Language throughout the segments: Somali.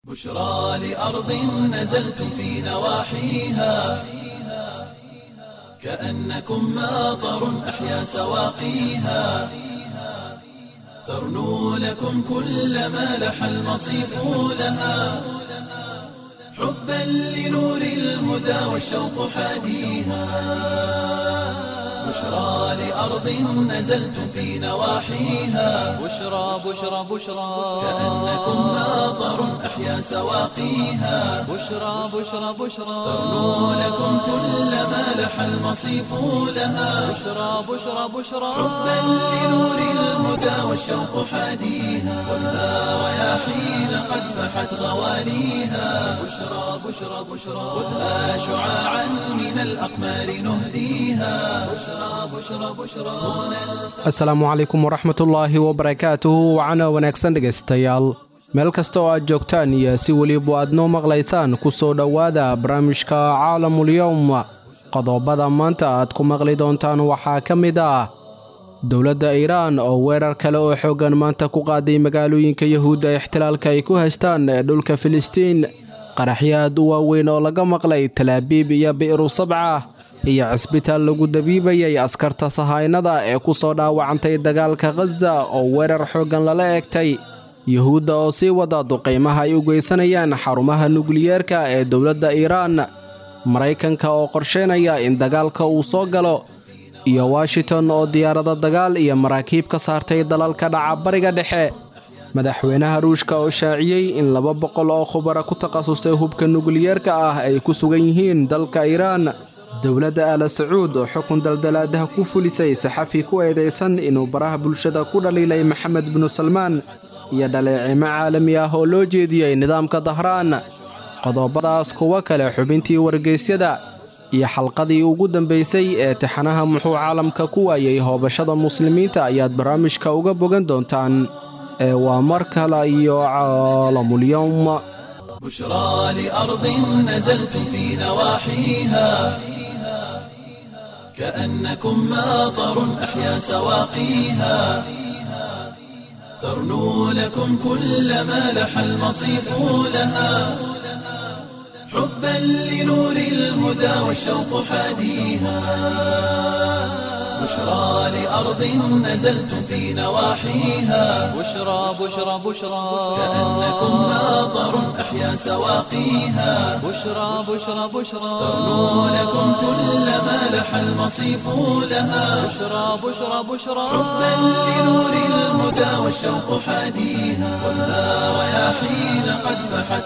بشرى لأرض نزلتم في نواحيها كأنكم ماطر أحيا سواقيها ترنو لكم كل ما لح المصيف لها حبا لنور الهدى والشوق حاديها بشرى لأرض نزلتم في نواحيها بشرى بشرى بشرى كأنكم ماطر أحيا سواقيها بشرى بشرى بشرى ترنو لكم كل ما لح المصيف لها بشرى بشرى بشرى حبا لنور الهدى والشوق حاديها خذها رياحين قد فحت غواليها بشرى بشرى بشرى خذها شعاعا من الأقمار نهديها بشرى بشرى بشرى هنا asalaamu calaykum waraxmatullaahi wabarakaatuhu wacana wanaagsan dhegaystayaal meel kasta oo aad joogtaan iyo si weliba aad noo maqlaysaan ku soo dhowaada barnaamijka caalamulyowm qodobada maanta aad ku maqli doontaan waxaa ka mid ah dowladda iiraan oo weerar kale oo xooggan maanta ku qaaday magaalooyinka yahuudda ixtilaalka ay ku haystaan ee dhulka filistiin qaraxyo aad u waaweyn oo laga maqlay talaabiib iyo bi'ru sabca iyo cisbitaal lagu dabiibayay askarta sahaynada ee ku soo dhaawacantay dagaalka khaza oo weerar xooggan lala eegtay yuhuudda oo sii wada duqaymaha ay u geysanayaan xarumaha nukliyeerka ee dowladda iiraan maraykanka oo qorsheynaya in dagaalka uu soo galo iyo washington oo diyaarado dagaal iyo maraakiib ka saartay dalalka dhaca bariga dhexe madaxweynaha ruushka oo shaaciyey in laba boqol oo khubara ku takhasustay hubka nukliyeerka ah ay ku sugan yihiin dalka iiraan dowladda aala sacuud oo xukun daldalaadaha ku fulisay saxafi ku eedaysan inuu baraha bulshada ku dhaliilay maxamed binu salmaan iyo dhaleecimo caalami ah oo loo jeediyey nidaamka dahraan qodobadaas kuwo kale xubintii wargeysyada iyo xalqadii ugu dambaysay ee tixanaha muxuu caalamka ku waayey hoobashada muslimiinta ayaad barnaamijka uga bogan doontaan ee waa mar kale iyo caalamulyowm بشرى لأرض نزلتم في نواحيها كأنكم ماطر أحيا سواقيها ترنو لكم كل ما لح المصيف لها حبا لنور الهدى والشوق حاديها بشرى لأرض نزلتم في نواحيها بشرى بشرى بشرى كأنكم ماطر أحيا سواقيها بشرى بشرى بشرى ترنو لكم كل ما لح المصيف لها بشرى بشرى بشرى حبا لنور الهدى والشوق حاديها خذها رياحين قد فحت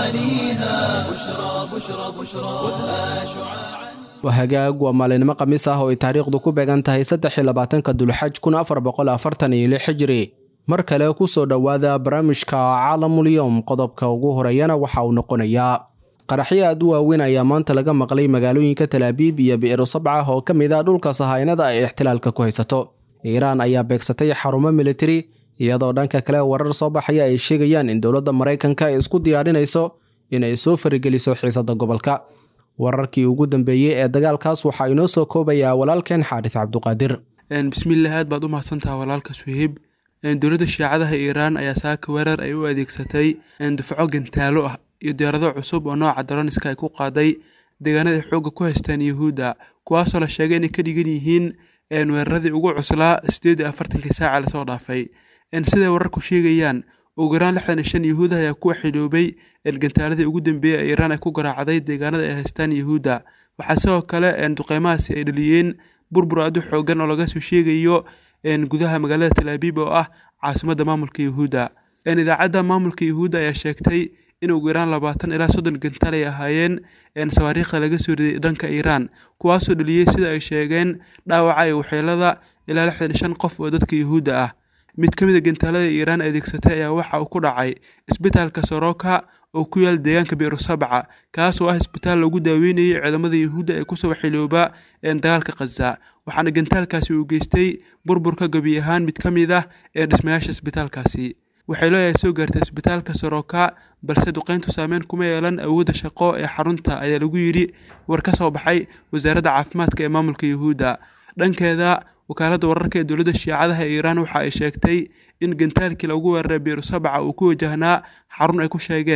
غواليها بشرى بشرى بشرى خذها شعاعا waa hagaag waa maalinimo khamiis ah oo ay taariikhdu ku beegan tahay saddexi labaatanka dulxaj kun afar boqol afartan iyo lix xijiri mar kale ku soo dhowaada barnaamijka caalamulyowm qodobka ugu horeeyana waxa uu noqonayaa qaraxyo aad u waaweyn ayaa maanta laga maqlay magaalooyinka talaabiib iyo bi'ru sabca oo ka mid ah dhulka sahaynada ay ixtilaalka ku haysato iiraan ayaa beegsatay xarumo militari iyadoo dhanka kale warar soo baxaya ay sheegayaan in dowladda maraykanka ay isku diyaarinayso inay soo farigeliso xiisadda gobolka wararkii ugu dambeeyey ee dagaalkaas waxaa inoo soo koobayaa walaalkeen xaadis cabduqaadir bismillaah aad baad u mahadsantaha walaalka suheyb dowladda shiicadaha iiraan ayaa saaka weerar ay u adeegsatay dufco gantaalo ah iyo diyaarado cusub oo nooca daroniska ay ku qaaday deegaanada ay xoogga ku haystaan yuhuudda kuwaasoo la sheegay inay ka dhigan yihiin weeraradii ugu cuslaa sideed iyo afartankii saaca lasoo dhaafay siday wararku sheegayaan ugu yaraan lixdan iyo shan yuhuud ayaa ku xidoobay gantaaladii ugu dambeeyey ee iiraan ay ku garaacday deegaanada ay haystaan yuhuudda waxaa sidoo kale duqeymahaasi ay dhaliyeen burbur aad u xoogan oo laga soo sheegayo gudaha magaalada talaabiib oo ah caasimadda maamulka yuhuudda idaacadda maamulka yuhuudda ayaa sheegtay in ugu yaraan labaatan ilaa soddon gantaal ay ahaayeen sawaariikhda laga soo riday dhanka iiraan kuwaasoo dhaliyey sida ay sheegeen dhaawaca iyo waxyeelada ilaa lixdan iyo shan qof oo dadka yuhuudda ah mid ka mid a gantaalada iiraan adeegsatay ayaa waxa uu ku dhacay isbitaalka soroka oo ku yaal deegaanka bi'ru sabca kaas oo ah isbitaal lagu daaweynayay ciidamada yuhuudda ee kusoo xilooba dagaalka khaza waxaana gantaalkaasi uu geystay burburka gebi ahaan mid ka mid ah ee dhismayaasha isbitaalkaasi waxay leeyahay soo gaartay isbitaalka soroka balse duqeyntu saameyn kuma yeelan awoodda shaqo ee xarunta ayaa lagu yidhi war ka soo baxay wasaaradda caafimaadka ee maamulka yuhuudda dhankeeda wakaaladda wararka ee dowladda shiicadaha ee iiraan waxa ay sheegtay in gantaalkii lagu weeraray biiru sabca uu ku wajahnaa xarun ay ku sheegeen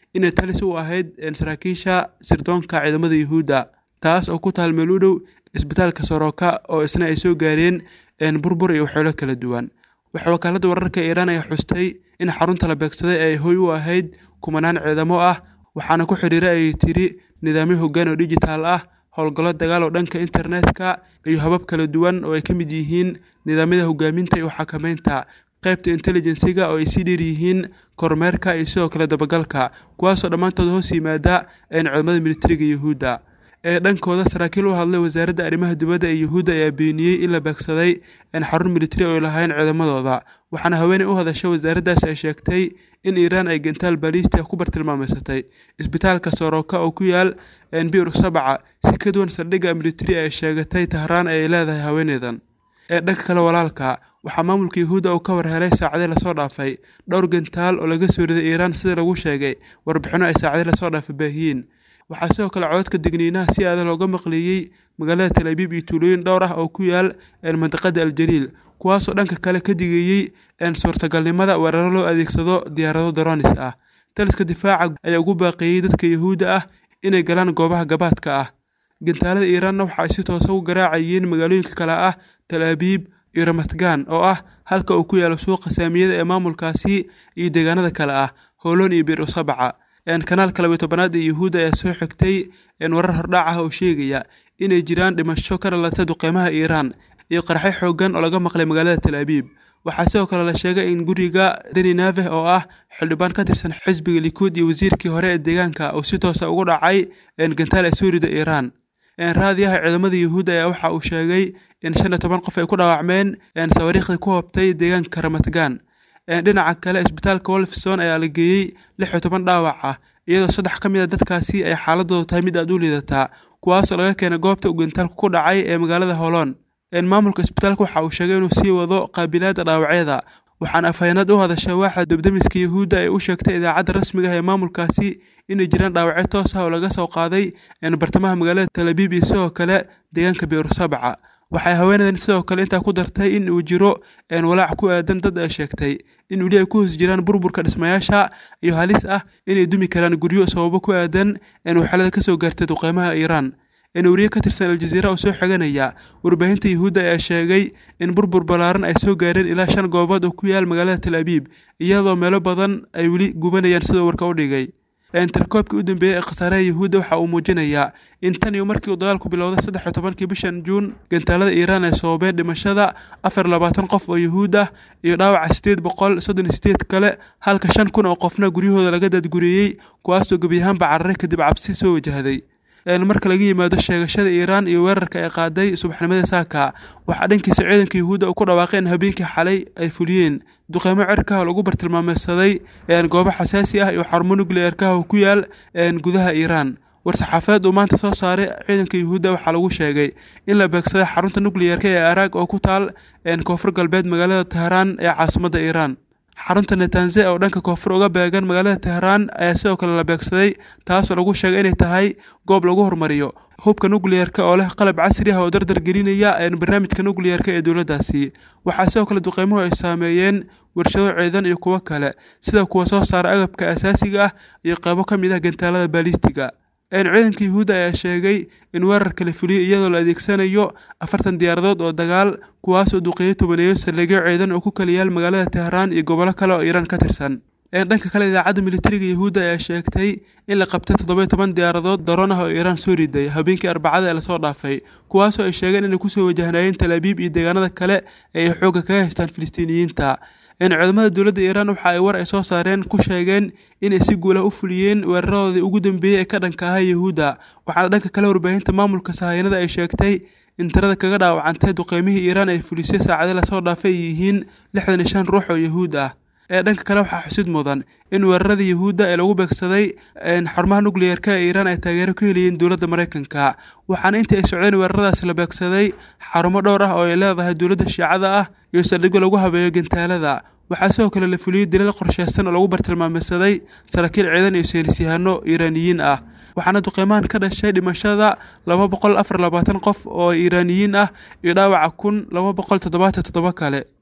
inay talis u ahayd saraakiisha sirdoonka ciidamada yuhuudda taas oo ku taal meel u dhow isbitaalka soroka oo isna ay soo gaareen burbur iyo waxyeelo kala duwan waxaa wakaaladda wararka iiraan ay xustay in xarunta la beegsaday ay hoy u ahayd kumanaan ciidamo ah waxaana ku xidhiira ay tiri nidaamyo hoggaan oo dijitaal ah howlgallo dagaal oo dhanka internetka iyo habab kala duwan oo ay ka mid yihiin nidaamyada hogaaminta iyo xakameynta qaybta intelligensiga oo ay sii dheer yihiin kormeerka iyo sidoo kale dabagalka kuwaasoo dhammaantood hoos yimaada ciidamada militariga yuhuudda ee dhankooda saraakiil u hadlay wasaaradda arrimaha dibadda ee yuhuudda ayaa beeniyey in la beegsaday xarun militari oo ay lahayn ciidamadooda waxaana haweeney u hadashay wasaaraddaas ay sheegtay in iiraan ay gantaal baaliistia ku bartilmaameysatay isbitaalka soroka oo ku yaal bi'ru sabca si ka duwan saldhigga militari ay sheegatay tahraan ay leedahay haweeneydan ee dhanka kale walaalka waxaa maamulka yuhuudda uu ka warhelay saacadii lasoo dhaafay dhowr gantaal oo laga soo riday iiraan sida lagu sheegay warbixinno ay saacadii lasoo dhaafay baahiyiin waxaa sidoo kale cododka digniinaha si aada looga maqleeyey magaalada tal abiib iyo tuulooyin dhowr ah oo ku yaal mandiqada aljaliil kuwaasoo dhanka kale ka digeeyey suurtagalnimada weeraro loo adeegsado diyaarado daroonis ah taliska difaaca ayaa ugu baaqeeyey dadka yuhuudda ah inay galaan goobaha gabaadka ah gantaalada iiraanna waxa ay si toosa u garaacayeen magaalooyinka kale ah tal abiib iyo ramatgan oo ah halka uu ku yaalo suuqa saamiyada ee maamulkaasi iyo deegaanada kale ah hooloon iyo biir usabaca kanaalka labiyo tobanaad ee yuhuudda ayaa soo xigtay warar hordhac ah oo sheegaya inay jiraan dhimasho ka dhalatay duqeymaha iiraan iyo qarxay xooggan oo laga maqlay magaalada tal abiib waxaa sidoo kale la sheegay in guriga deni naveh oo ah xildhibaan ka tirsan xisbiga likuud iyo wasiirkii hore ee deegaanka uu si toosa ugu dhacay gantaal ee soo rida iiraan raadiyaha ciidamada yuhuudda ayaa waxa uu sheegay in shan iyo toban qof ay ku dhaawacmeen sawaariikhdii ku hobtay deegaanka ramatgan dhinaca kale isbitaalka wolfson ayaa la geeyey lix iyo toban dhaawac ah iyadoo saddex ka mid a dadkaasi ay xaaladooda tahay mid aad u liidataa kuwaasoo laga keenay goobta uu gantaalku ku dhacay ee magaalada holon maamulka isbitaalka waxa uu sheegay inuu sii wado qaabilaadda dhaawacyada waxaana afhayeenad u hadashay waaxa debdemiska yuhuudda ay u sheegtay idaacadda rasmiga ah ee maamulkaasi inay jiraan dhaawacyo toos ah oo laga soo qaaday bartamaha magaalada talabiib iyo sidoo kale deegaanka biirusabca waxay haweenadan sidoo kale intaa ku dartay in uu jiro walaac ku aadan dad ay sheegtay in weli ay ku hoos jiraan burburka dhismayaasha iyo halis ah inay dumi karaan guryo sababo ku aadan waxyeelada kasoo gaartay duqeymaha iiraan wariye ka tirsan aljaziira oo soo xiganaya warbaahinta yuhuudda ayaa sheegay in burbur ballaaran ay soo gaareen ilaa shan goobood oo ku yaal magaalada tal abiib iyadoo meelo badan ay weli gubanayaan sidoo warka u dhigay tarkoobkii u dambeeyey ee khasaaraha yuhuudda waxa uu muujinayaa in tan iyo markii uu dagaalku bilowday saddex iyo tobankii bishan juun gantaalada iiraan ay sababeen dhimashada afar labaatan qof oo yuhuud ah iyo dhaawaca sideed boqol soddon iyo sideed kale halka shan kun oo qofna guryahooda laga daadguriyey kuwaasoo gebi ahaanba cararay kadib cabsi soo wajahday marka laga yimaado sheegashada iiraan iyo weerarka ay qaaday subaxnimada saaka waxaa dhankiisa ciidanka yuhuudda ku dhawaaqay in habeenkii xalay ay fuliyeen duqeymo cirkaha lagu bartilmaameysaday goobo xasaasi ah iyo xarumo nukliyeerkaha oo ku yaal gudaha iiraan war-saxaafadeed uu maanta soo saaray ciidanka yuhuudda waxaa lagu sheegay in la beegsaday xarunta nukliyeerka ee araag oo ku taal koonfur galbeed magaalada tehraan ee caasimadda iiraan xarunta netanze oo dhanka koonfur uga beegan magaalada tehraan ayaa sidoo kale la beegsaday taasoo lagu sheegay inay tahay goob lagu horumariyo hubka nukliyeerka oo leh qalab casri ah oo dardar gelinaya barnaamijka nukliyeerka ee dowladdaasi waxaa sidoo kale duqeymuhu ay saameeyeen warshado ciidan iyo kuwo kale sida kuwa soo saara agabka asaasiga ah iyo qaybo ka mid ah gantaalada baalistiga ciidanka yuhuudda ayaa sheegay in weerarka la fuliyey iyadoo la adeegsanayo afartan diyaaradood oo dagaal kuwaasoo duqeeyey tobaneeyo saldhigyo ciidan oo ku kala yaal magaalada tehraan iyo gobollo kale oo iiraan ka tirsan dhanka kale idaacadda militariga yuhuudda ayaa sheegtay in la qabtay toddoba iyo toban diyaaradood daroon ah oo iiraan soo riday habeenkii arbacada ee lasoo dhaafay kuwaasoo ay sheegeen inay kusoo wajahnayeen talaabiib iyo deegaanada kale ee ay xoogga kaga haystaan filistiiniyiinta ciidamada dowladda iiraan waxa ay war ay soo saareen ku sheegeen inay si guulah u fuliyeen weeraradoodii ugu dambeeyey ee ka dhanka ahaa yuhuudda waxaana dhanka kale warbaahinta maamulka sahayanada ay sheegtay in tirada kaga dhaawacantay duqeymihii iiraan ay fulisay saacadii lasoo dhaafay ay yihiin lixdan iyo shan ruux oo yuhuud ah ee dhanka kale waxaa xusid mudan in weerarada yuhuudda ee lagu beegsaday xarumaha nukliyeerka ee iiraan ay taageero ka heliyeen dowladda maraykanka waxaana intii ay socdeen weeraradaasi la beegsaday xarumo dhowr ah oo ay leedahay dowladda shiicada ah iyo saldhigyo lagu habeeyo gantaalada waxaa sidoo kale la fuliyey dilal qorsheysan oo lagu bartilmaameysaday saraakiil ciidan iyo saynisyahanno iiraaniyiin ah waxaana duqeymahan ka dhashay dhimashada laba boqol afar labaatan qof oo iiraaniyiin ah iyo dhaawaca kun laba boqol toddobaatan toddoba kale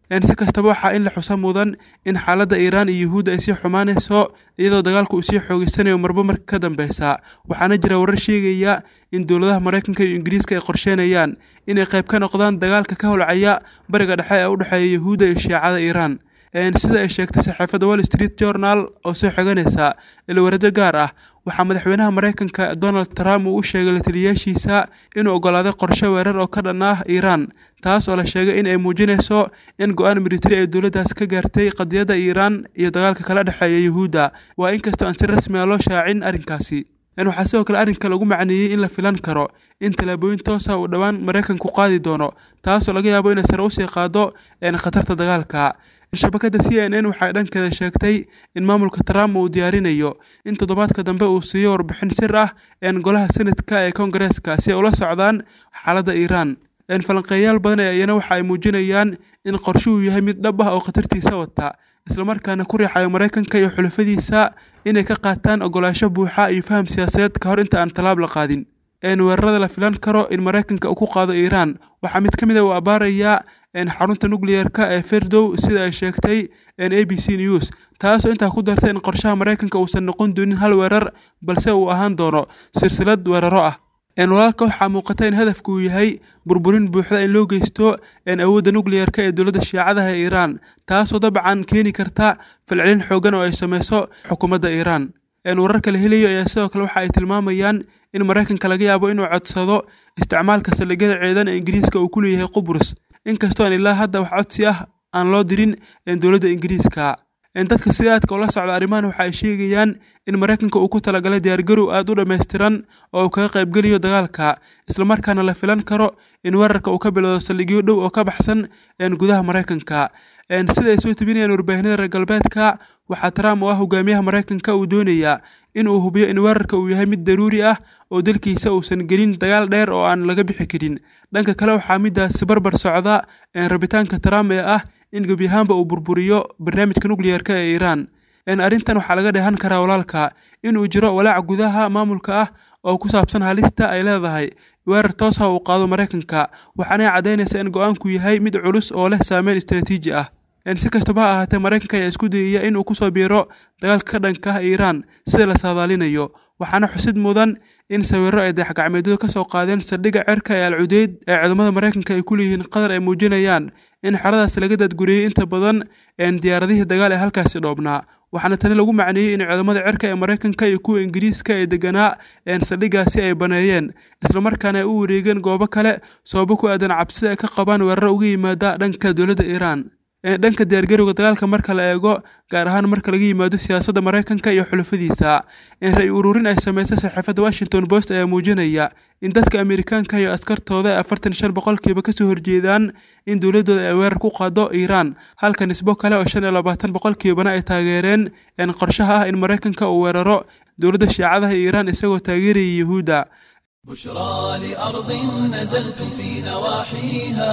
si kastaba waxaa in la xusa mudan in xaaladda iiraan iyo yuhuudda ay sii xumaanayso iyadoo dagaalku uu sii xoogeysanayo marba marka ka dambeysa waxaana jira warar sheegaya in dowladaha maraykanka iyo ingiriiska ay qorsheynayaan inay qayb ka noqdaan dagaalka ka holcaya bariga dhexe ee u dhexeeya yuhuudda iyo shiicada iiraan sida ay sheegtay saxaafadda wall street journal oo soo xiganaysa ilwarado gaar ah waxaa madaxweynaha maraykanka donald trump uu u sheegay lataliyaashiisa inuu oggolaaday qorshe weerar oo ka dhan ah iiraan taas oo la sheegay in ay muujinayso in go-aan militari ay dowladdaas ka gaartay qadiyadda iiraan iyo dagaalka kala dhexeeya yuhuudda waa inkastoo aan si rasmi a loo shaacin arrinkaasi waxaa sidoo kale arrinka lagu macneeyey in la filan karo in tallaabooyin toosa uu dhowaan maraykanku qaadi doono taasoo laga yaabo inay sare usii qaado khatarta dagaalka shabakadda c n n waxay dhankeeda sheegtay in maamulka trump uu diyaarinayo in toddobaadka dambe uu siiyo warbixin sir ah een golaha senadka ee kongareeska si ay ula socdaan xaaladda iiraan falanqeeyaal badan ee iyana waxa ay muujinayaan in qorshuhu yahay mid dhab ah oo khatartiisa wata islamarkaana ku riixayo maraykanka iyo xulafadiisa inay ka qaataan ogolaansho buuxa iyo faham siyaasadeed ka hor inta aan tallaab la qaadin weerarada la filan karo in maraykanka uu ku qaado iiraan waxaa mid ka mid a uu abaarayaa xarunta nukliyeerka ee ferdow sida ay sheegtay a b c news taasoo intaa ku dartay in qorshaha maraykanka uusan noqon doonin hal weerar balse uu ahaan doono silsilad weeraro ah walaalka waxaa muuqata in hadafku uu yahay burburin buuxda in loo geysto awoodda nukliyeerka ee dowladda shiicadaha ee iiraan taasoo dabcan keeni karta falcelin xoogan oo ay sameyso xukuumadda iiraan wararka la helayo ayaa sidoo kale waxa ay tilmaamayaan in maraykanka laga yaabo inuu codsado isticmaalka saldhigyada ciidan ee ingiriiska uu ku leeyahay qubrus inkastoo aan ilaa hadda wax codsi ah aan loo dirin dowladda ingiriiska dadka sida aadka ula socda arrimahan waxa ay sheegayaan in maraykanka uu ku talagalay diyaargarow aad u dhammaystiran oo uu kaga qaybgeliyo dagaalka islamarkaana la filan karo in weerarka uu ka bilowdo saldhigyo dhow oo ka baxsan gudaha maraykanka sida ay soo tebinayaan warbaahinada reer galbeedka waxaa trump oo ah hogaamiyaha maraykanka uu doonayaa in uu hubiyo in weerarka uu yahay mid daruuri ah oo dalkiisa uusan gelin dagaal dheer oo aan laga bixi karin dhanka kale waxaa midaasi barbar socda rabitaanka trump ee ah in gebi ahaanba uu burburiyo barnaamijka nukliyeerka ee iiraan arrintan waxaa laga dheehan karaa walaalka inuu jiro walaac gudaha maamulka ah oo ku saabsan halista ay leedahay weerar toosa uu qaado maraykanka waxaanay caddaynaysa in go-aanku yahay mid culus oo leh saameyn istaraatiiji ah si kastaba ha ahaatee maraykanka ayaa isku dayaya inuu kusoo biiro dagaalka ka dhanka ah iiraan sida la saadaalinayo waxaana xusid mudan in sawiro ay dayaxgacmeedyadu ka soo qaadeen saldhigga cerka ee alcudeyd ee ciidamada maraykanka ay ku leeyihiin qatar ay muujinayaan in xeradaas laga daadguriyey inta badan diyaaradihii dagaal ee halkaasi dhoobnaa waxaana tani lagu macneeyey in ciidamada cerka ee maraykanka iyo kuwa ingiriiska ee deganaa saldhiggaasi ay baneeyeen islamarkaana ay u wareegeen goobo kale sababo ku aadan cabsida ay ka qabaan weeraro uga yimaada dhanka dowladda iiraan dhanka diyaargarowga dagaalka marka la eego gaar ahaan marka laga yimaado siyaasadda maraykanka iyo xulafadiisa ra-y ururin ay sameysay saxaafadda washington post ayaa muujinaya in dadka amerikaanka iyo askartooda ay afartan shan boqolkiiba kasoo horjeedaan in dowladooda ay weerar ku qaado iiraan halka nisbo kale oo shan iyo labaatan boqolkiibana ay taageereen qorshaha ah in maraykanka uu weeraro dowladda shiicadaha iiraan isagoo taageeraya yuhuudda بشرى لأرض نزلتم في نواحيها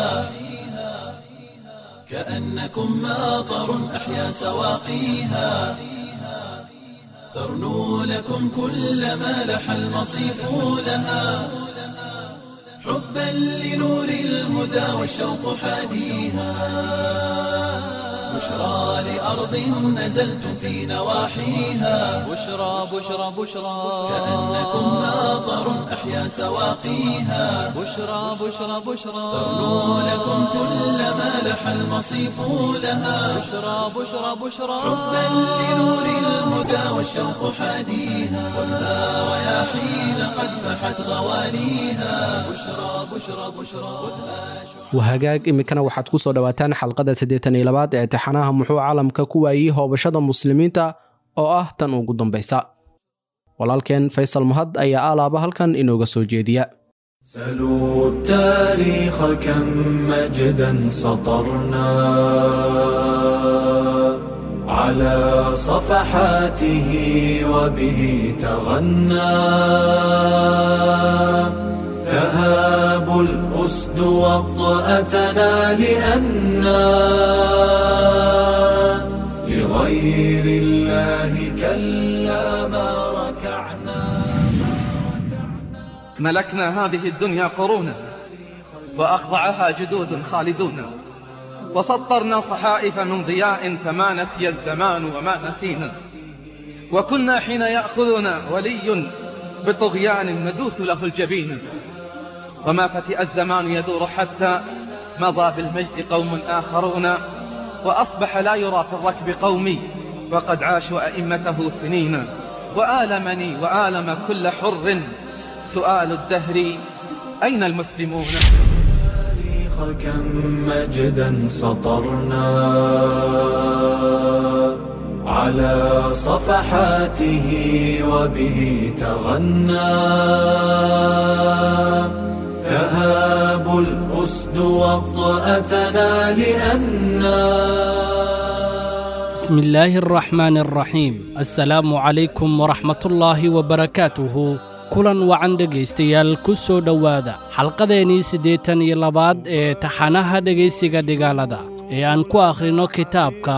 كأنكم ماطر أحيا سواقيها ترنو لكم كل ما لح المصيف لها حبا لنور الهدى والشوق حاديها بشرى لأرض نزلتم في نواحيها بشرى بشرى بشرى كأنكم ماطر أحيا سواقيها بشرى بشرى بشرى ترنو لكم كل ما لح المصيف لها بشرى بشرى بشرى حبا لنور الهدى والشوق حاديها خذها رياحين قد فحت غواليها بشرى بشرى بشرى خذها wahagaag iminkana waxaad ku soo dhowaataan xalqada siddeetan iyo labaad ee taxanaha muxuu caalamka ku waayey hoobashada muslimiinta oo ah tan ugu dambaysa walaalkeen faysal mahad ayaa alaaba halkan inooga soo jeediya سلوا التاريخ كم مجدا سطرنا على صفحاته وبه تغنى تهاب الأسد وطأتنا لأنا لغير الله كلا ما ركعنا ملكنا هذه الدنيا قرونا وأخضعها جدود خالدون وسطرنا صحائف من ضياء فما نسي الزمان وما نسينا وكنا حين يأخذنا ولي بطغيان ندوث له الجبين وما فتئ الزمان يدور حتى مضى بالمجد قوم آخرون وأصبح لا يرى في الركب قومي وقد عاشوا أئمته سنين وآلمني وآلم كل حر سؤال الدهر أين المسلمون كم مجدا سطرنا على صفحاته وبه تغنى تهاب الأسد وطأتنا لأنا بسم الله الرحمن الرحيم السلام عليكم ورحمة الله وبركاته kulan wacan dhegaystayaal ku soo dhowaada xalqadeennii siddeetan iyo labaad ee taxanaha dhegaysiga dhigaalada ee aan ku akhrinno kitaabka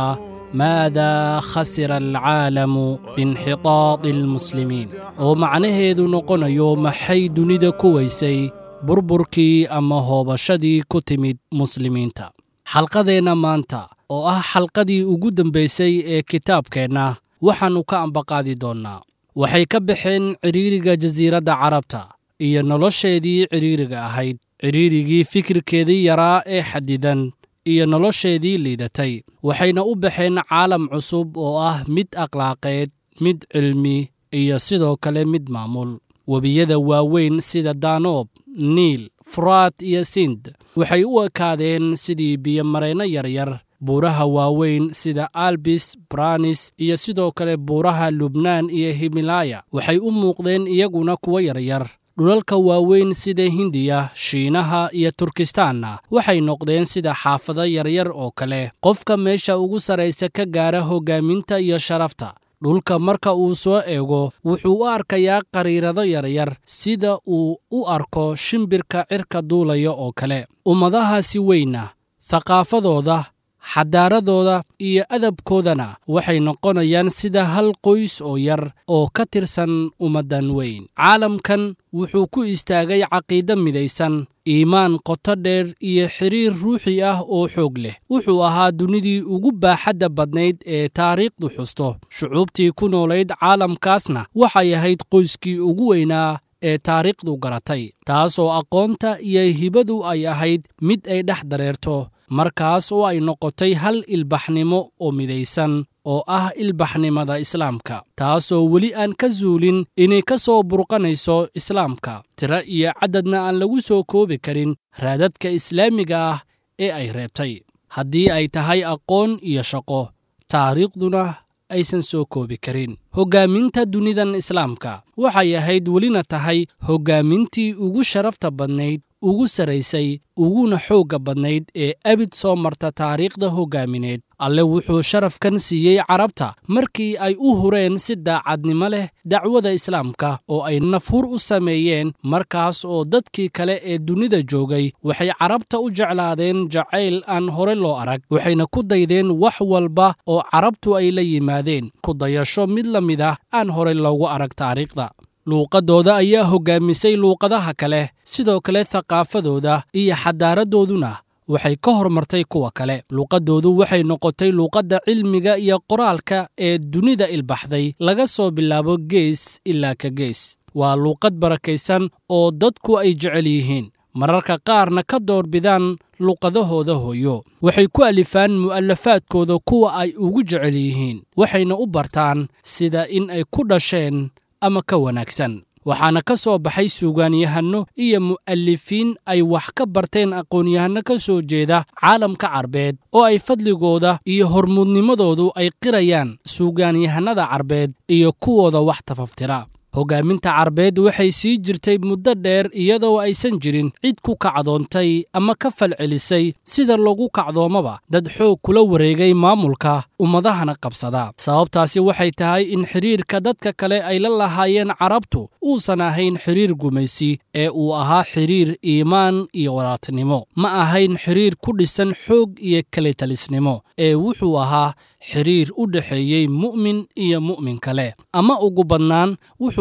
maadaa khasira alcaalamu biinxitaadi almuslimiin oo macnaheedu noqonayo maxay dunida ku weysay burburkii ama hoobashadii ku timid muslimiinta xalqadeenna maanta oo ah xalqadii ugu dambaysay ee kitaabkeenna waxaannu ka ambaqaadi doonnaa waxay ka baxeen cidhiiriga jasiiradda carabta iyo nolosheedii cidhiiriga ahayd cidhiirigii fikirkeedii yaraa ee xadidan iyo nolosheedii liidatay waxayna u baxeen caalam cusub oo ah mid akhlaaqeed mid cilmi iyo sidoo kale mid maamul webiyada waaweyn sida danoob niil furaad iyo sind waxay u ekaadeen sidii biyomareenno yaryar buuraha waaweyn sida albis branis iyo sidoo kale buuraha lubnaan iyo himilaya waxay u muuqdeen iyaguna kuwo yaryar dhulalka waaweyn sida hindiya shiinaha iyo turkistaanna waxay noqdeen sida xaafado yaryar oo kale qofka meesha ugu sarraysa ka gaara hoggaaminta iyo sharafta dhulka marka uu soo eego wuxuu u arkayaa qariirado yaryar sida uu u arko shimbirka cirka duulaya oo kale ummadahaasi weyna thaqaafadooda xadaaradooda iyo adabkoodana waxay noqonayaan sida hal qoys oo yar oo ka tirsan ummaddan weyn caalamkan wuxuu ku istaagay caqiido midaysan iimaan qoto dheer iyo xidhiir ruuxi ah oo xoog leh wuxuu ahaa dunidii ugu baaxadda badnayd ee taariikhdu xusto shucuubtii ku noolayd caalamkaasna waxay ahayd qoyskii ugu weynaa ee taariikhdu garatay taasoo aqoonta iyo hibadu ay ahayd mid ay dhex dareerto markaas oo ay noqotay hal ilbaxnimo oo midaysan oo ah ilbaxnimada islaamka taasoo weli aan ka zuulin inay ka soo burqanayso islaamka tiro iyo caddadna aan lagu soo koobi karin raadadka islaamiga ah ee ay reebtay haddii ay tahay aqoon iyo shaqo taariikhduna aysan soo koobi karin hoggaaminta dunidan islaamka waxay ahayd welina tahay hoggaamintii ugu sharafta badnayd ugu sarraysay uguna xoogga badnayd ee abid soo marta taariikhda hoggaamineed alle wuxuu sharafkan siiyey carabta markii ay u hureen si daacadnimo leh dacwada islaamka oo ay nafhur u sameeyeen markaas oo dadkii kale ee dunida joogay waxay carabta u jeclaadeen jacayl aan hore loo arag waxayna ku daydeen wax walba oo carabtu ay la yimaadeen ku dayasho mid la mid ah aan hore loogu arag taariikhda luuqaddooda ayaa hoggaamisay luuqadaha kale sidoo kale thaqaafadooda iyo xadaaradooduna waxay ka hormartay kuwa kale luuqaddoodu waxay noqotay luuqadda cilmiga iyo qoraalka ee dunida ilbaxday laga soo bilaabo gees ilaa ka gees waa luuqad barakaysan oo dadku ay jecel yihiin mararka qaarna ka doorbidaan luuqadahooda hooyo waxay ku alifaan mu'alafaadkooda kuwa ay ugu jecel yihiin waxayna u bartaan sida in ay ku dhasheen ama ka wanaagsan waxaana ka soo baxay suugaanyahanno iyo mu'alifiin ay wax ka barteen aqoon-yahanno ka soo jeeda caalamka carbeed oo ay fadligooda iyo hormuudnimadoodu ay qirayaan suugaanyahannada carbeed iyo kuwooda wax tafaftira hoggaaminta carbeed waxay sii jirtay muddo dheer iyadoo aysan jirin cid ku kacdoontay ama ka falcelisay sida lagu kacdoomaba dad xoog kula wareegay maamulka ummadahana qabsada sababtaasi waxay tahay in xidhiirka dadka kale ay la lahaayeen carabtu uusan ahayn xidhiir gumaysi ee uu ahaa xidhiir iimaan iyo waraartinimo ma ahayn xidhiir ku dhisan xoog iyo kelitalisnimo ee wuxuu ahaa xidhiir u dhexeeyey mu'min iyo mu'min kale ama ugu badnaan wuxuu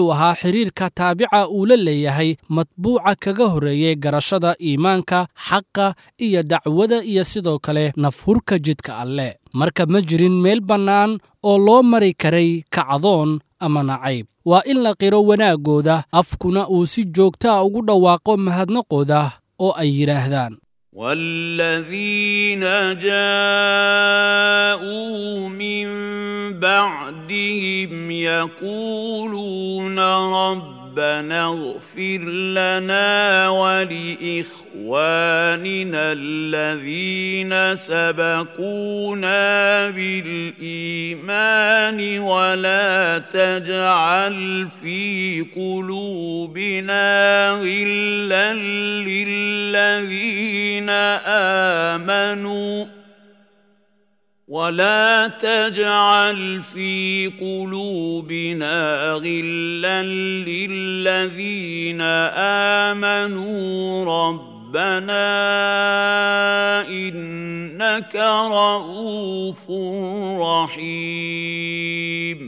wuxuu ahaa xidhiirka taabica uu la leeyahay matbuuca kaga horreeyey garashada iimaanka xaqa iyo dacwada iyo sidoo kale nafhurka jidka alleh marka ma jirin meel bannaan oo loo mari karay kacdoon ama nacayb waa in la qiro wanaaggooda afkuna uu si joogtaa ugu dhawaaqo mahadnaqooda oo ay yidhaahdaan والذين جاءوا من بعدهم يقولون ربنا اغفر لنا ولإخواننا الذين سبقونا بالإيمان ولا تجعل في قلوبنا غلا للذين آمنوا ولا تجعل في قلوبنا غلا للذين آمنوا ربنا إنك رؤوف رحيم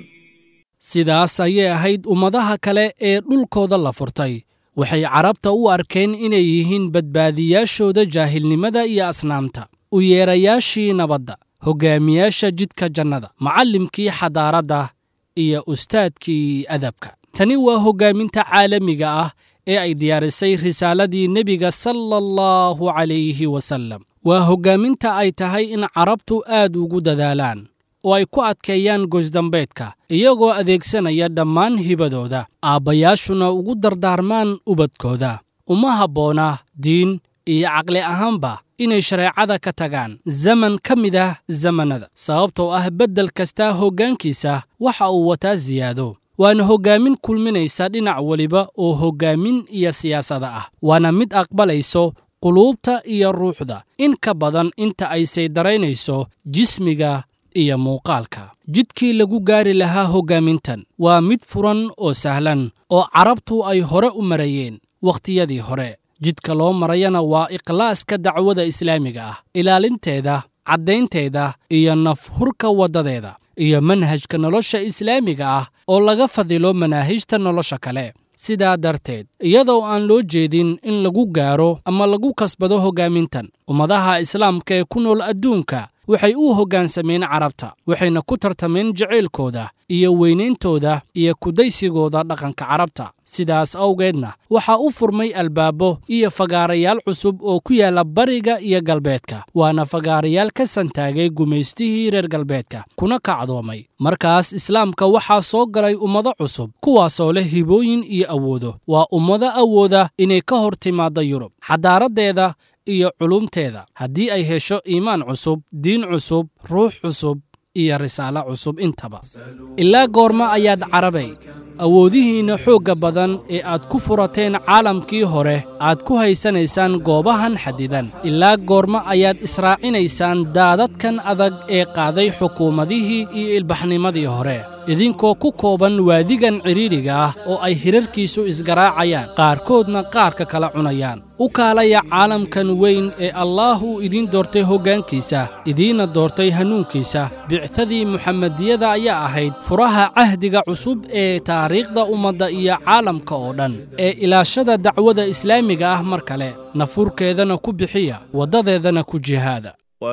sidaas ayay ahayd ummadaha kale ee dhulkooda la furtay waxay carabta u arkeen inay yihiin badbaadiyaashooda jaahilnimada iyo asnaamta u yeerayaashii nabadda hoggaamiyaasha jidka jannada macallimkii xadaaradda iyo ustaadkii adabka tani waa hoggaaminta caalamiga ah ee ay diyaarisay risaaladii nebiga sala allahu calayhi wasallam waa hoggaaminta ay tahay in carabtu aad ugu dadaalaan oo ay ku adkeeyaan goysdambeedka iyagoo adeegsanaya dhammaan hibadooda aabbayaashuna ugu dardaarmaan ubadkooda uma habboona diin iyo caqli ahaanba inay shareecada ka tagaan zaman ka mid ah zamannada sababtoo ah beddel kasta hoggaankiisa waxa uu wataa siyaado waana hoggaamin kulminaysa dhinac weliba oo hoggaamin iyo siyaasada ah waana mid aqbalayso quluubta iyo ruuxda in ka badan inta ay saydaraynayso jismiga iyo muuqaalka jidkii lagu gaari lahaa hoggaamintan waa mid furan oo sahlan oo carabtu ay hore u marayeen wakhtiyadii hore jidka loo marayana waa ikhlaaska dacwada islaamiga ah ilaalinteeda caddaynteeda iyo nafhurka waddadeeda iyo manhajka nolosha islaamiga ah oo laga fadilo manaahijta nolosha kale sidaa darteed iyadoo aan loo jeedin in lagu gaaro ama lagu kasbado hoggaamintan ummadaha islaamka ee ku nool adduunka waxay u hoggaansameen carabta waxayna ku tartameen jacaylkooda iyo weynayntooda iyo kudaysigooda dhaqanka carabta sidaas awgeedna waxaa u furmay albaabo iyo fagaarayaal cusub oo ku yaalla bariga iyo galbeedka waana fagaarayaal ka santaagay gumaystihii reer galbeedka kuna kacdoomay markaas islaamka waxaa soo galay ummado cusub kuwaasoo leh hibooyin iyo awoodo waa ummado awooda inay ka hor timaaddo yurub xadaaraddeeda iyo culumteeda haddii ay hesho iimaan cusub diin cusub ruux cusub iyo risaalo cusub intaba ilaa goorma ayaad carabay awoodihiinna xoogga badan ee aad ku furateen caalamkii hore aad ku haysanaysaan goobahan xadidan ilaa goorma ayaad israacinaysaan daadadkan adag ee qaaday xukuumadihii iyo ilbaxnimadii hore idinkoo ku kooban waadigan cidhiidhiga ah oo ay hirarkiisu isgaraacayaan qaarkoodna qaarka kala cunayaan u kaalaya caalamkan weyn ee allaah uu idiin doortay hoggaankiisa idiinna doortay hanuunkiisa bictadii muxamediyada ayaa ahayd furaha cahdiga cusub ee taariikhda ummadda iyo caalamka oo dhan ee ilaashada dacwada islaamiga ah mar kale nafurkeedana ku bixiya waddadeedana ku jihaada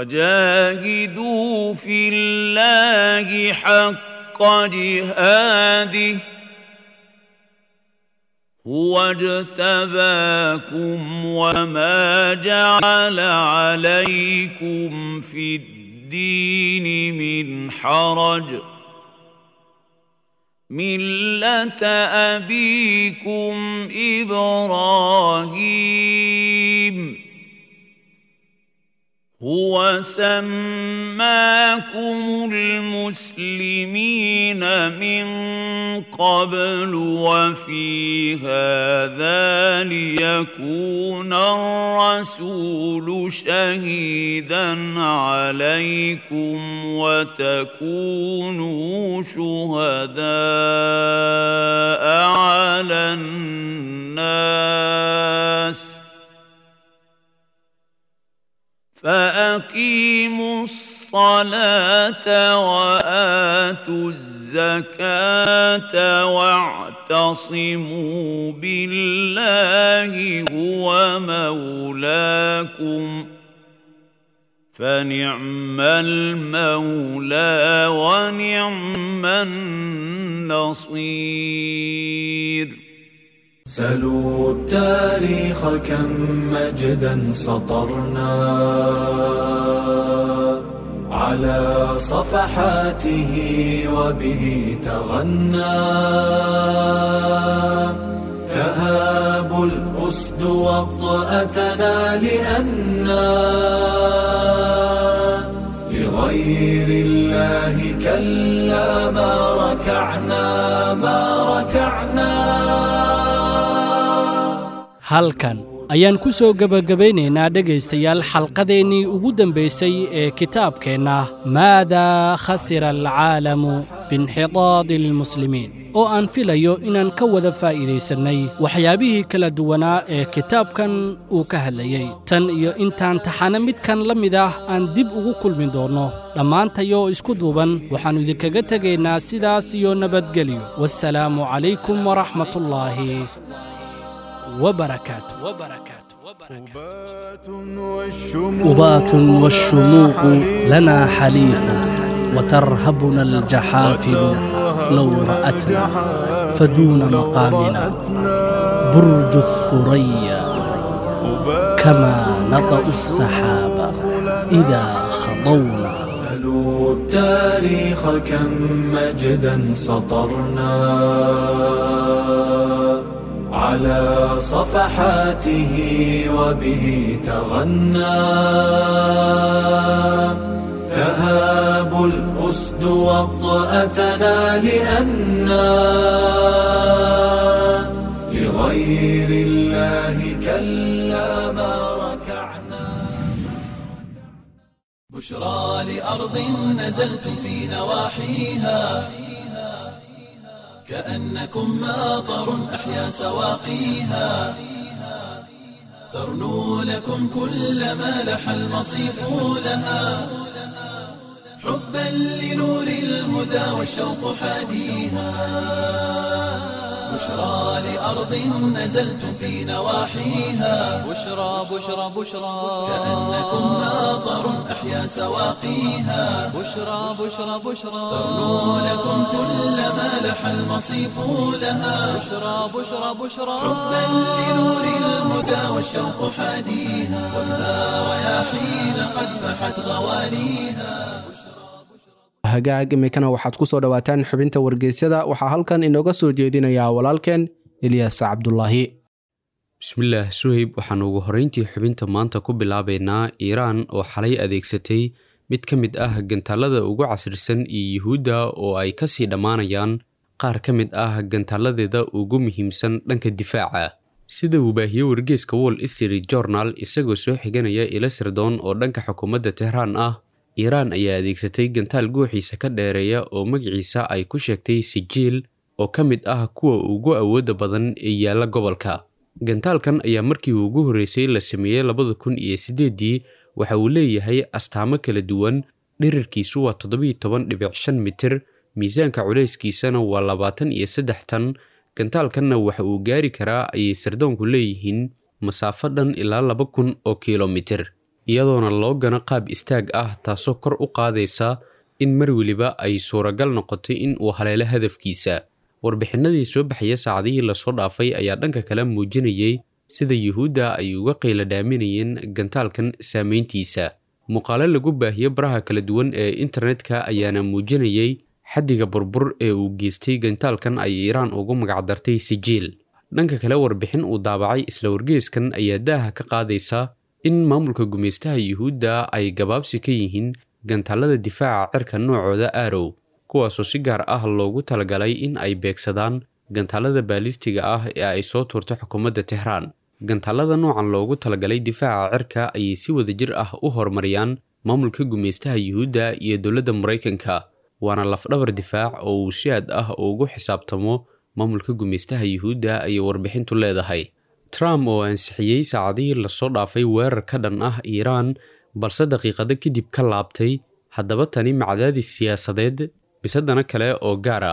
وجاهدوا في الله حق جهاده هو اجتباكم وما جعل عليكم في الدين من حرج ملة أبيكم إبراهيم هو سماكم المسلمين من قبل وفي هذا ليكون الرسول شهيدا عليكم وتكونوا شهداء على الناس فأقيموا الصلاة وآتوا الزكاة واعتصموا واعتصموا بالله هو مولاكم فنعم المولى ونعم النصير سلوا التاريخ كم مجدا سطرنا على صفحاته وبه تغنى تهاب الأسد وطأتنا لأنا لغير الله كلا ما ركعنا ما ركعنا halkan ayaan ku soo gebagabaynaynaa dhegaystayaal xalqadeennii ugu dambaysay ee kitaabkeenna maadaa khasira alcaalamu biinxidaadi almuslimiin oo aan filayo inaan ka wada faa'iidaysannay waxyaabihii kala duwanaa ee kitaabkan uu ka hadlayey tan iyo intaan taxane midkan la mid ah aan dib ugu kulmi doonno dhammaantayoo isku duuban waxaannu idinkaga tegaynaa sidaas iyo nabadgelyo wassalaamu calaykum waraxmatullaahi وبركاته وبركاته أبات والشموخ لنا حليف وترهبنا الجحافل لو رأتنا فدون مقامنا برج الثريا كما نطأ السحاب إذا خضونا سلوا التاريخ كم مجدا سطرنا على صفحاته وبه تغنى تهاب الأسد وطأتنا لأنا لغير الله كلا ما ركعنا بشرى لأرض نزلتم في نواحيها كأنكم ماطر أحيا سواقيها ترنو لكم كل ما لح المصيف لها حبا لنور الهدى والشوق حاديها بشرى لأرض نزلتم في نواحيها بشرى بشرى بشرى كأنكم ماطر أحيا سواقيها بشرى بشرى بشرى ترنو لكم كل ما لح المصيف لها بشرى بشرى بشرى حبا لنور الهدى والشوق حاديها كلها رياحين قد فحت غواليها hagaag imikana waxaad ku soo dhowaataan xubinta wargeysyada waxaa halkan inooga soo jeedinayaa walaalkeen eliyas cabdulaahi bismillaah suheyb waxaanu ugu horrayntii xubinta maanta ku bilaabaynaa iiraan oo xalay adeegsatay mid ka mid ah gantaalada ugu casrisan iyo yuhuudda oo ay ka sii dhammaanayaan qaar ka mid ah gantaaladeeda ugu muhiimsan dhanka difaaca sida uu baahiyey wargeeska wall street journal isagoo soo xiganaya ila sirdoon oo dhanka xukuumadda tehraan ah iiraan ayaa adeegsatay gantaal guuxiisa ka dheereeya oo magaciisa ay ku sheegtay sijiil oo ka mid ah kuwa ugu awoodda badan ee yaalla gobolka gantaalkan ayaa markii ugu horreysay la sameeyey labada kun iyo siddeeddii waxa uu leeyahay astaamo kala duwan dhirirkiisu waa toddobiiyo toban dhibic shan mitir miisaanka culayskiisana waa labaatan iyo saddex tan gantaalkanna waxa uu gaari karaa ayay sardoonku leeyihiin masaafo dhan ilaa laba kun oo kilomitir iyadoona loo gano qaab istaag ah taasoo kor u qaadaysa in mar weliba ay suuragal noqotay in uu haleelo hadafkiisa warbixinadii soo baxaya saacadihii lasoo dhaafay ayaa dhanka kale muujinayay sida yuhuudda ay uga qayla dhaaminayeen gantaalkan saameyntiisa muuqaalo lagu baahiyo baraha kala duwan ee internetka ayaana muujinayay xaddiga burbur ee uu geystay gantaalkan ay iiraan ugu magacdartay sijiil dhanka kale warbixin uu daabacay isla wargeeskan ayaa daaha ka qaadaysa in maamulka gumaystaha yuhuudda ay gabaabsi ka yihiin gantaalada difaaca cirka noocooda aarow kuwaasoo si gaar ah loogu talagalay in ay beegsadaan gantaalada baalistiga ah ee ay soo tuurto xukuumadda tehraan gantaalada noocan loogu talagalay difaaca cirka ayay si wadajir ah u horumariyaan maamulka gumaystaha yuhuudda iyo dowladda maraykanka waana lafdhabar difaac oo uu si aad ah ugu xisaabtamo maamulka gumaystaha yuhuudda ayay warbixintu leedahay trump oo ansixiyey saacadihii lasoo dhaafay weerar ka dhan ah iiraan balse daqiiqado kadib ka laabtay haddaba tani macdaadis siyaasadeed bisadana kale oo gaar ah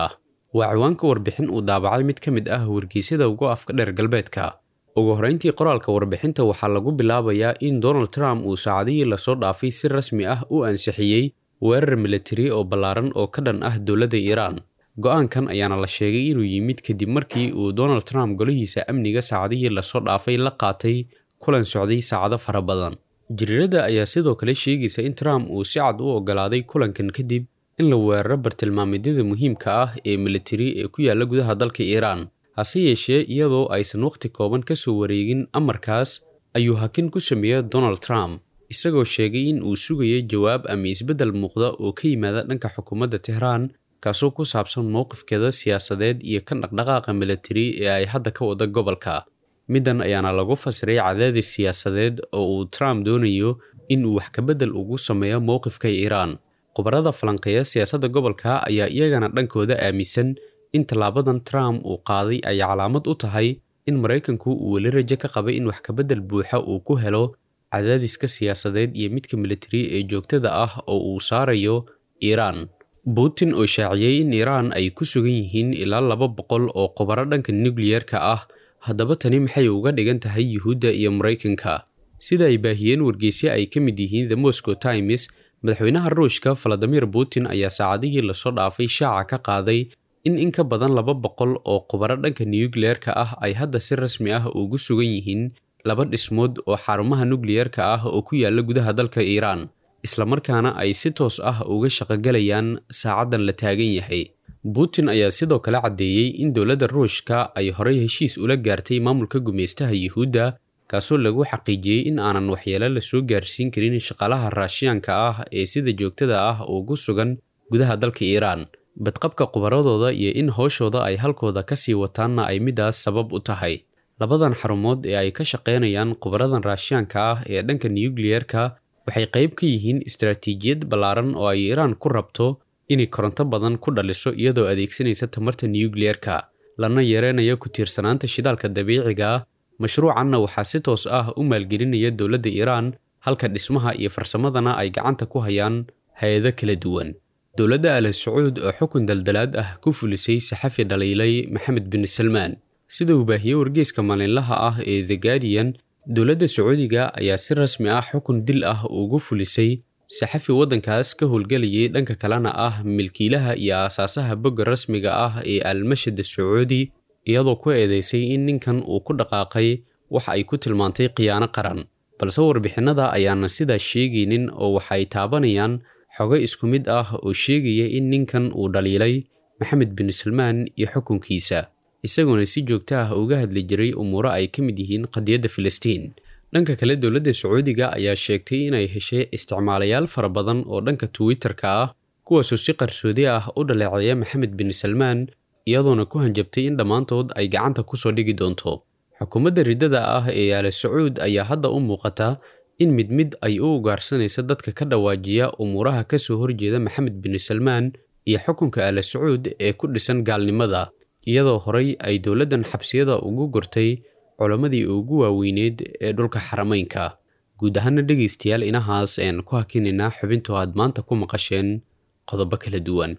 waa ciwaanka warbixin uu daabacay mid ka mid ah wargeysyada ugu afka dheer galbeedka ugu horrayntii qoraalka warbixinta waxaa lagu bilaabayaa in donald trump uu saacadihii lasoo dhaafay si rasmi ah u ansixiyey weerar militari oo ballaaran oo ka dhan ah dowladda iiraan go-aankan ayaana la sheegay inuu yimid kadib markii uu donald trump golihiisa amniga saacadihii lasoo dhaafay la qaatay kulan socday saacado fara badan jiriirada ayaa sidoo kale sheegaysa in trump uu si cad u ogolaaday kulankan kadib in la weeraro bartilmaameedyada muhiimka ah ee militari ee ku yaalla gudaha dalka iiraan hase yeeshee iyadoo aysan wakhti kooban ka soo wareegin amarkaas ayuu hakin ku sameeyey donald trump isagoo sheegay in uu sugayay jawaab ama isbeddel muuqda oo ka yimaada dhanka xukuumadda tehraan kaasoo ku saabsan mowqifkeeda siyaasadeed iyo kan dhaqdhaqaaqa militari ee ay hadda ka wada gobolka middan ayaana lagu fasiray cadaadis siyaasadeed oo uu trump doonayo in uu wax kabeddel ugu sameeyo mowqifka iiraan khubarada falanqeeya siyaasadda gobolka ayaa iyagana dhankooda aaminsan in tallaabadan trump uu qaaday ay calaamad u tahay in maraykanku uu weli rajo ka qabay in wax kabeddel buuxa uu ku helo cadaadiska siyaasadeed iyo midka militari ee joogtada ah oo uu saarayo iiraan putin oo shaaciyey in iiraan ay ku sugan yihiin ilaa laba boqol oo khubaro dhanka nukliyerka ah haddaba tani maxay uga dhigan tahay yuhuudda iyo maraykanka sida ay baahiyeen wargeysyo ay ka mid yihiin the moscow times madaxweynaha ruushka valadimir putin ayaa saacadihii lasoo dhaafay shaaca ka qaaday in in ka badan laba boqol oo khubaro dhanka nukliyerka ah ay hadda si rasmi ah ugu sugan yihiin laba dhismood oo xarumaha nukliyerka ah oo ku yaalla gudaha dalka iiraan islamarkaana ay si toos ah uga shaqogalayaan saacaddan la taagan yahay putin ayaa sidoo kale caddeeyey in dowladda ruushka ay horey heshiis ula gaartay maamulka gumaystaha yuhuudda kaasoo lagu xaqiijiyey in aanan waxyeelo la soo gaarsiin karin shaqaalaha raashiyaanka ah ee sida joogtada ah ugu sugan gudaha dalka iiraan badqabka khubaradooda iyo in howshooda ay halkooda ka sii wataanna ay midaas sabab u tahay labadan xarumood ee ay ka shaqaynayaan khubaradan raashiyaanka ah ee dhanka nukliyerka waxay qayb ka yihiin istaraatiijiyad ballaaran oo ay iiraan ku rabto inay koronto badan ku dhaliso iyadoo adeegsanaysa tamarta nukliyerka lana yareynayo ku tiirsanaanta shidaalka dabiiciga ah mashruucanna waxaa si toos ah u maalgelinaya dowladda iiraan halka dhismaha iyo farsamadana ay gacanta ku hayaan hay-ado kala duwan dowladda al sacuud oo xukun daldalaad ah ku fulisay saxafi dhaliilay maxamed bin salmaan sida uu baahiyey wargeyska maalinlaha ah ee the guardian dowladda sacuudiga ayaa si rasmi ah xukun dil ah ugu fulisay saxafi waddankaas ka howlgelayay dhanka kalena ah milkiilaha iyo aasaasaha bogga rasmiga ah ee almashad sacuudi iyadoo ku eedeysay in ninkan uu ku dhaqaaqay wax ay ku tilmaantay khiyaano qaran balse warbixinnada ayaana sidaas sheegaynin oo waxay taabanayaan xogo isku mid ah oo sheegaya in ninkan uu dhaliilay maxamed bin salmaan iyo xukunkiisa isagoona si joogto ah uga hadli jiray umuuro ay ka mid yihiin qadiyadda filistiin dhanka kale dowladda sacuudiga ayaa sheegtay inay heshay isticmaalayaal fara badan oo dhanka twitter-ka ah kuwaasoo si qarsoodi ah u dhaleeceeya maxamed bin salmaan iyadoona ku hanjabtay in dhammaantood ay gacanta kusoo dhigi doonto xukuumadda riddada ah ee al sacuud ayaa hadda u muuqata in mid mid ay u ugaarsanaysa dadka ka dhawaajiya umuuraha ka soo horjeeda maxamed bin salmaan iyo xukunka al sacuud ee ku dhisan gaalnimada iyadoo horey ay dowladdan xabsiyada ugu gortay culammadii ugu waaweyneed ee dhulka xarameynka guud ahaana dhegaystayaal inahaas een ku hakinaynaa xubintu aad maanta ku maqasheen qodobo kala duwan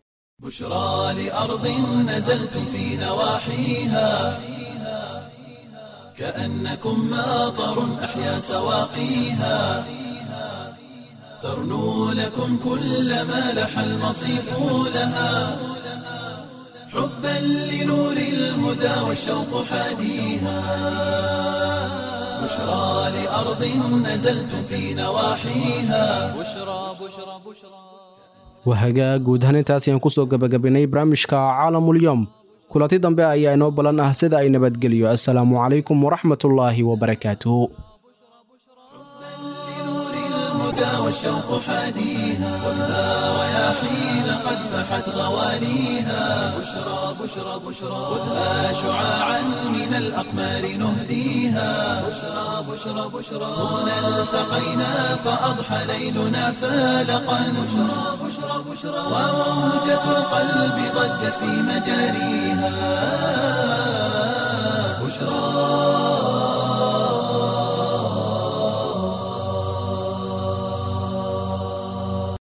بشرى لأرض نزلتم في نواحيها كأنكم ماطر أحيا سواقيها ترنو لكم كل ما لح المصيف لها حبا لنور الهدى والشوق حاديها بشرى لأرض نزلتم في نواحيها بشرى بشرى بشرى wahagaa guud ahaan intaas ayaan kusoo gebagabaynay barnaamijka caalamulyoom kulanti dambe ayaa inoo ballan ah sida ay nabadgeliyo assalaamu calaykum waraxmatullaahi wabarakaatuh الهدى والشوق حاديها خذها رياحين قد فحت غواليها بشرى بشرى بشرى خذها شعاعا من الأقمار نهديها بشرى بشرى بشرى هنا التقينا فأضحى ليلنا فالقا بشرى بشرى بشرى وموجة القلب ضجت في مجاريها